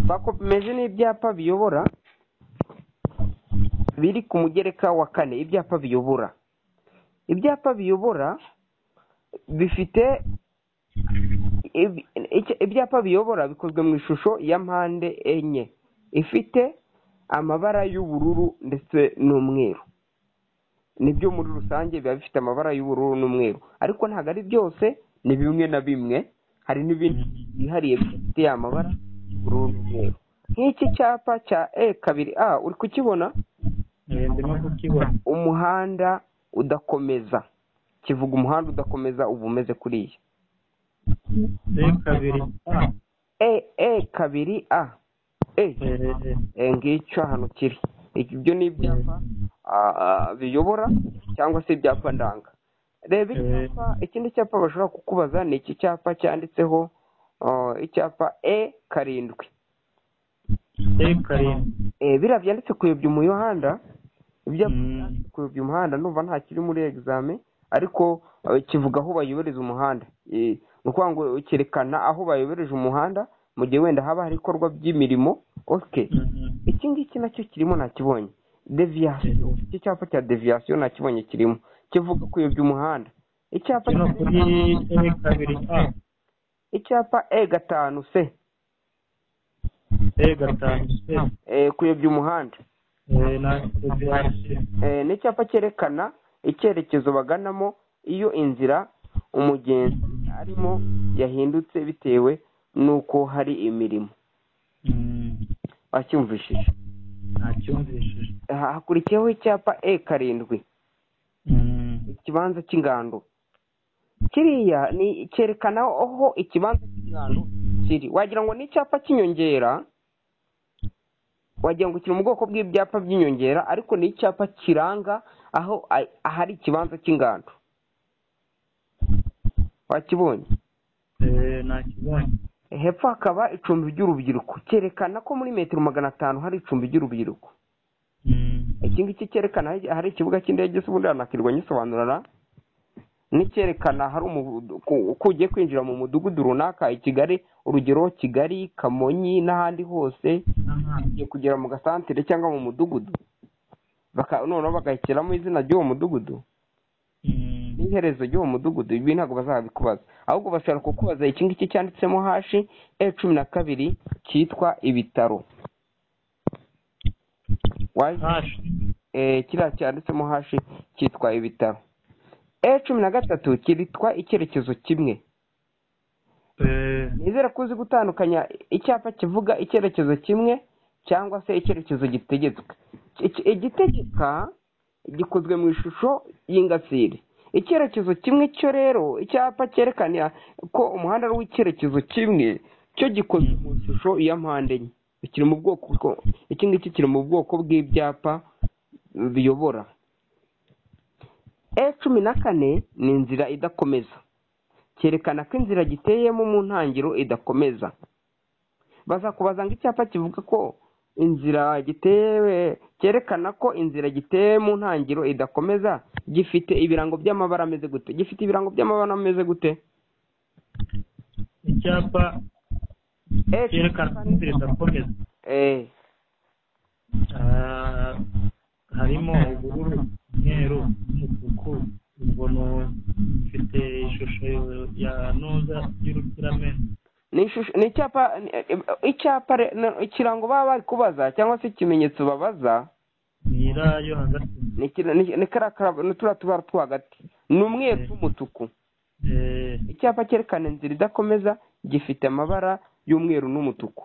bakomeje n'ibyapa biyobora biri ku mugereka wa kane ibyapa biyobora ibyapa biyobora bifite ibyapa biyobora bikozwe mu ishusho ya mpande enye ifite amabara y'ubururu ndetse n'umweru nibyo muri rusange biba bifite amabara y'ubururu n'umweru ariko ntabwo ari byose ni bimwe na bimwe hari n'ibindi byihariye bifite amabara y'ubururu n'umweru nk'iki cyapa cya e kabiri a uri kukibona ndimo kukibona umuhanda udakomeza kivuga umuhanda udakomeza uba umeze kuriya e kabiri a e e kabiri a e Eh, ngicyo ahantu kiri ibyo ni ibyapa ah, biyobora cyangwa se ibyapa ndanga reba icyapa ikindi cyapa bashobora kukubaza ni iki cyapa cyanditseho ah, icyapa e karindwi e karindwi Eh, biriya byanditse kuyobya umuhanda ibyapa Mm. byanditse kuyobya umuhanda numva nta kiri muri egizame ariko eh, kivuga aho bayobereza umuhanda Eh, ni ukuvuga ngo cyerekana aho bayobereje umuhanda mu gihe wenda haba hari ibikorwa by'imirimo oke iki ngiki nacyo kirimo nakibonye deviyasiyo iki cyapa cya deviyasiyo nakibonye kirimo kivuga kuyobya umuhanda icyapa kino kuri e kabiri a icyapa e gatanu se e gatanu c eh, kuyobya umuhanda Eh, na ebyiri Eh, ni icyapa cyerekana icyerekezo baganamo iyo inzira umugenzi arimo yahindutse bitewe n'uko hari imirimo wacyumvishije nacyumvishije Ha- hakurikiyeho icyapa e karindwi Mm. ikibanza cy'ingando kiriya ni cyerekana aho ikibanza cy'ingando kiri wagira ngo ni icyapa cy'inyongera wagira ngo kiri mu bwoko bw'ibyapa by'inyongera ariko ni icyapa kiranga aho a- ahari ikibanza cy'ingando wakibonye Eh, nakibonye hepfo hakaba icumbi ry'urubyiruko cyerekana ko muri metero magana atanu hari icumbi ry'urubyiruko Mm. iki ngiki cyerekana aho- ahari ikibuga cy'indege se ubundi hanakirwa nyisobanurana n'icyerekana hari umuvu- ku- ko ugiye kwinjira mu mudugudu runaka i kigali urugero kigali kamonyi n'ahandi hose ugiye kugera mu gasantere cyangwa mu mudugudu Baka- noneho bagahekiramo izina ry'uwo mudugudu Mm. n'iherezo ry'uwo mudugudu ibi ntabwo bazabikubaza ahubwo bashobora kukubaza iki ngiki cyanditsemo hashi e cumi na kabiri cyitwa ibitaro waje hashi eh, kiriya cyanditsemo hashi cyitwa ibitaro e cumi na gatatu kitwa icyerekezo kimwe Eh, nizere ko uzi gutandukanya icyapa kivuga icyerekezo kimwe cyangwa se icyerekezo gitegetswe Iki- igitegeka gikozwe mu ishusho y'ingasire icyerekezo kimwe cyo rero icyapa cyerekana ko umuhanda ari uw'icyerekezo kimwe cyo gikozwe mu ishusho ya mpande enye kiri mu bwoko bwo- iki ngiki kiri mu bwoko bw'ibyapa biyobora e cumi na kane ni inzira idakomeza cyerekana ko inzira giteyemo mu ntangiriro idakomeza bazakubaza ngo icyapa kivuga ko inzira gitewe cyerekana ko inzira giteye mu ntangiriro idakomeza gifite ibirango by'amabara ameze gute gifite ibirango by'amabara ameze gute icyapa Eh, cyerekana ko inzira idakomeza eh, Ah, harimo ubururu umweru n'umutuku ubwo ni ufite ishusho ya noza y'urukiramende ni ishusho ni icyapa ni- eh, icyapa re- no- ikirango baba bari kubaza cyangwa se ikimenyetso babaza nyirayo hagati ni iki- ni- ni kariya kara- ni turiya tubara two hagati ni umweru n'umutuku Eh, icyapa cyerekana inzira idakomeza gifite amabara y'umweru n'umutuku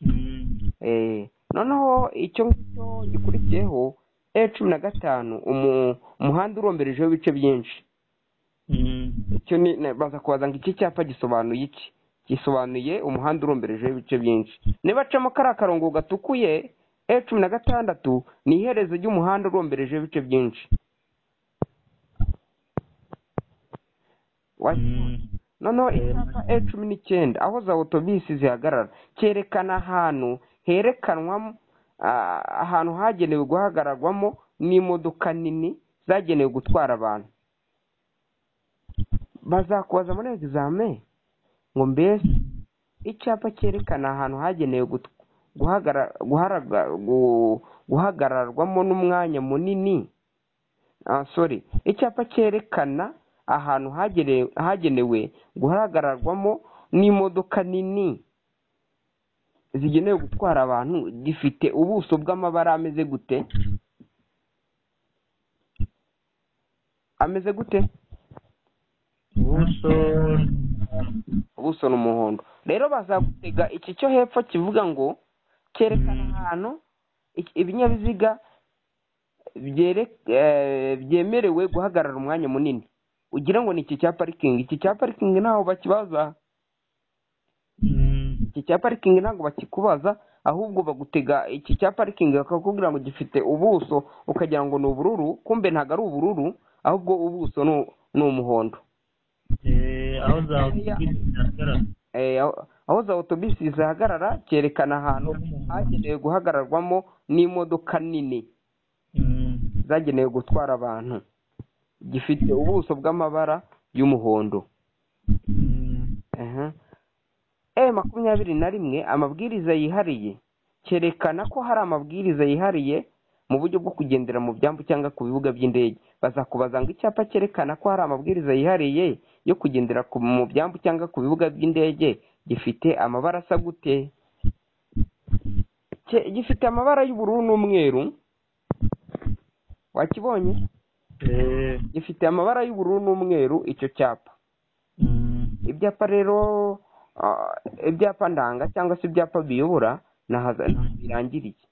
mm, Eh, noneho icyo ngicyo gikurikiyeho e cumi na gatanu umu- umuhanda uromberejeho ibice byinshi mm, icyo ni na- baza kubaza ngo iki cyapa gisobanuye iki gisobanuye umuhanda uromberejeho ibice byinshi niba acamo kariya karongo gatukuye e cumi na gatandatu ni iherezo ry'umuhanda uromberejeho ibice byinshi Wa- mm, noneho icyapa e cumi n'icyenda aho za otobisi zihagarara cyerekana ahantu herekanwamo ah, ahantu hagenewe guhagararwamo n'imodoka nini zagenewe gutwara abantu bazakubaza muri egizame ngo mbese icyapa cyerekana ahantu hagenewe gut- guhagara- guharaga- gu- guhagararwamo n'umwanya munini ah, sorry icyapa cyerekana ahantu hagenewe hagenewe guhagararwamo n'imodoka nini zigenewe gutwara abantu gifite ubuso bw'amabara ameze gute ameze gute ubuso ubuso ni umuhondo rero bazagutega iki cyo hepfo kivuga ngo cyerekana Mm. ahantu iki- ibinyabiziga byere- eh, byemerewe guhagarara umwanya munini ugira ngo ni iki cya parikingi iki cya parikingi ntaho bakibaza Mm. iki cya parikingi ntabwo bakikubaza ahubwo bagutega iki cya parikingi bakakubwira ngo gifite ubuso ukagira ngo ni ubururu kumbe ntabwo ari ubururu ahubwo ubuso ni- ni umuhondo Eh, aho zawutubwira zihagarara Eh, aho aho za otobisi zihagarara cyerekana ahantu hagenewe guhagararwamo n'imodoka nini Mm. zagenewe gutwara abantu gifite ubuso bw'amabara y'umuhondo Mm. Aha. e makumyabiri na rimwe amabwiriza yihariye cyerekana ko hari amabwiriza yihariye mu buryo bwo kugendera mu byambu cyangwa ku bibuga by'indege bazakubaza ngo icyapa cyerekana ko hari amabwiriza yihariye yo kugendera ku- mu byambu cyangwa ku bibuga by'indege gifite amabara asa gute Cye- gifite amabara y'ubururu n'umweru wakibonye Eh. gifite amabara y'ubururu n'umweru icyo cyapa Mm. ibyapa rero ah, ibyapa ndanga cyangwa se ibyapa biyobora ntaho birangiriye